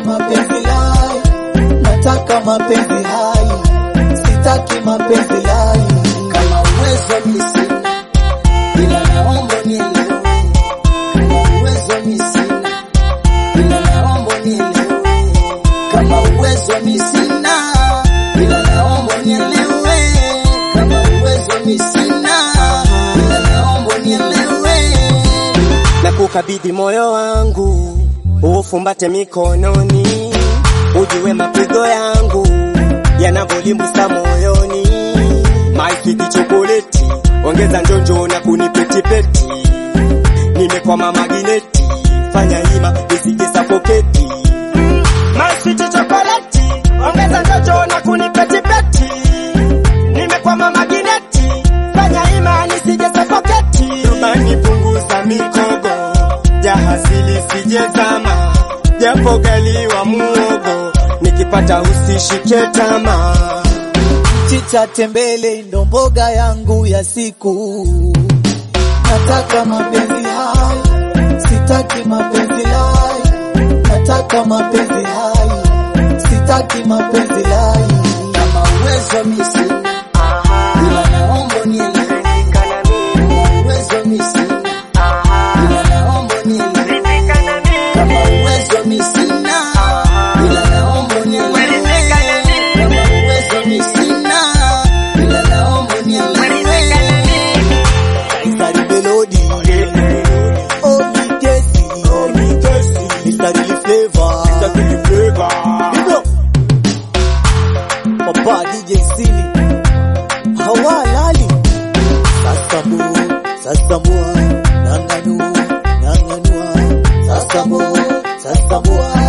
mapenzi lai, nataka mapenzi hai, sitaki mapenzi lai. Kama uwezo mi sina, ila naomba nielewe. Kama uwezo mi sina, ila naomba nielewe. Kama uwezo mi sina, ila naomba nielewe. Kama uwezo mi sina, ila naomba nielewe. na kukabidhi moyo wangu ufumbate mikononi, ujue mapigo yangu yanavyolimbusa moyoni. Maisiti chokoleti, ongeza njonjo na kunipetipeti, nimekwama magineti, fanya hima nisije safoketi. Maisiti chokoleti, ongeza njonjo na kunipetipeti, nimekwama magineti, fanya hima nisije safoketi. Rubani punguza mikogo, jahazi lisijezama, japo galiwa muogo, nikipata usishike tamaa. Chicha tembele ndo mboga yangu ya siku, nataka mapenzi hai, sitaki mapenzi lai, nataka mapenzi hai, sitaki mapenzi lai. Kama uwezo mi sina, ila naomba nielewe. Kama uwezo mi sina, ila naomba nielewe. Kama uwezo mi sina, ila naomba nielewe. Kama uwezo mi sina, ila naomba nielewe. Mstari melodi, oh ni kesi, mstari ni flavor, Hivyo, Papa DJ Sili hawalali sasa mu sasa mu nanganu nanganua sasa mu sasa mu